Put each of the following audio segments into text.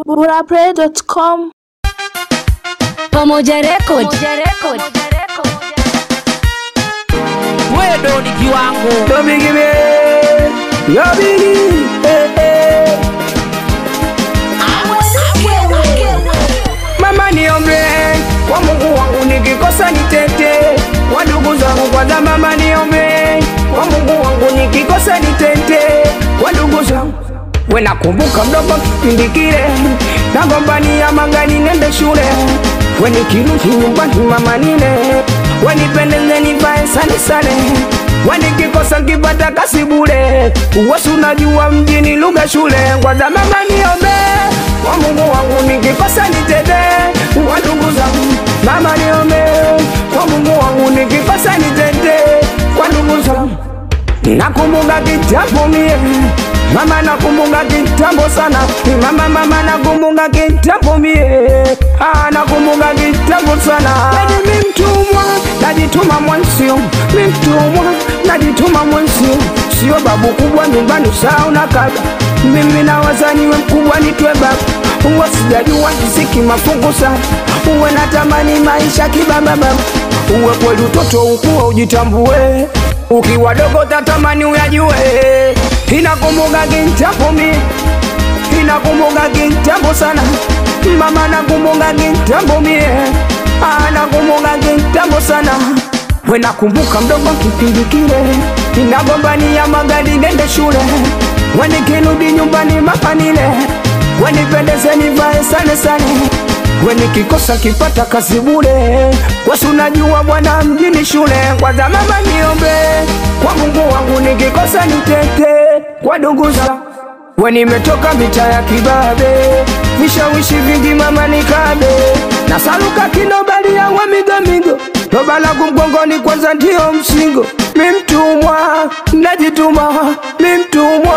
burapray.com Pamoja Record. wewe ndo ni kiwango Yo bigi me, yo bigi, eh eh. Mama niombe kwa Mungu wangu nikikosa nitete, kwa ndugu zangu kwanza. Mama niombe kwa Mungu wangu nikikosa nitete, kwa ndugu zangu. We nakumbuka mdogo kipindi kile nagombania mangani nende shule, we nikirudi nyumbani mama nile, we nipendeze nivae sane sane we nikikosa nkipata kasi bure, uwasi unajua mjini lugha shule. Kwanza mama niombe kwa Mungu wangu nikikosa nitete, kwa ndugu zangu. Mama niombe kwa Mungu wangu nikikosa nitete, kwa ndugu zangu. Nakumbuka kitambo mie Mama nakumbuka kitambo sana Mama mama nakumbuka kitambo mie ah, nakumbuka kitambo sana Yani mi mtumwa najituma mwansio mi mtumwa najituma mwansio sio babu kubwa nyumbani saa unakaga mimi na wazaniwe mkubwa nitwe babu uwa sijajua kisiki mafungu sana uwe natamani maisha kibababa uwe kweli utoto ukuwa ujitambue ukiwa dogo tatamani uyajue inakumbuka kitambo mie inakumbuka kitambo sana mama nakumbuka kitambo mie Ah, nakumbuka kitambo sana we nakumbuka mdogo kipindi kile inagombania magari nende shule we nikirudi nyumbani mapanile we nipendeze nivae sane sane we nikikosa kipata kazi bure wasi unajua bwana mjini shule kwanza mama niombe kwa mungu wangu nikikosa nitete kwa ndugu zangu we nimetoka mita ya kibabe vishawishi vingi mama nikabe na saluka kinobali yawe migomigo toba langu mgongoni kwanza ndio msingo mi mtumwa najituma mi mtumwa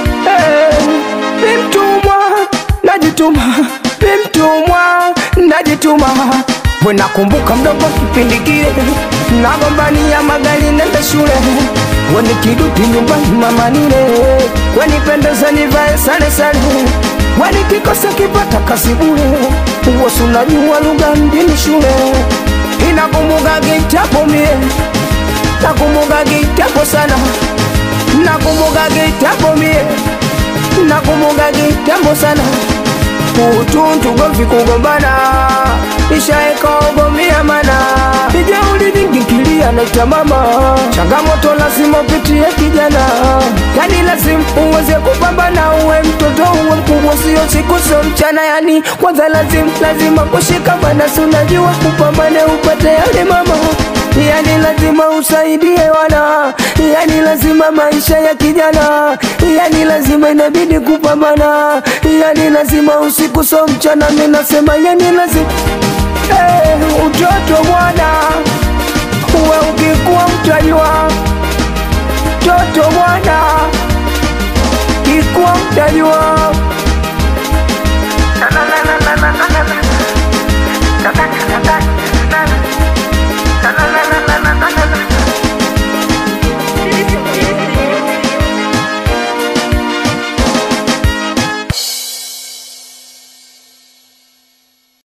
hey, mi mtumwa najituma mi mtumwa najituma we nakumbuka mdogo kipindi kile nagombania magari nende shule we nikirudi nyumbani mama nile we nipendeze nivae sare sare we nikikosa kipata kazi bure uwosi unajua lugha mjini shule inakumbuka kitambo mie nakumbuka kitambo sana nakumbuka kitambo mie nakumbuka kitambo sana utuntu govi kugombana ishaekaogomia mana ijeuli vingikilia naita mama changamoto lazima upitie kijana yani lazima uweze kupambana uwe mtoto uwe mkubwa sio siku sio mchana yani kwanza lazima lazima kushikamana si unajua upambane upate yale mama yani lazima usaidie wana yani lazima maisha ya kijana yani lazima inabidi kupambana yani lazima usiku so mchana mi nasema yani lazima hey, utoto bwana uwe ukikuwa mtajua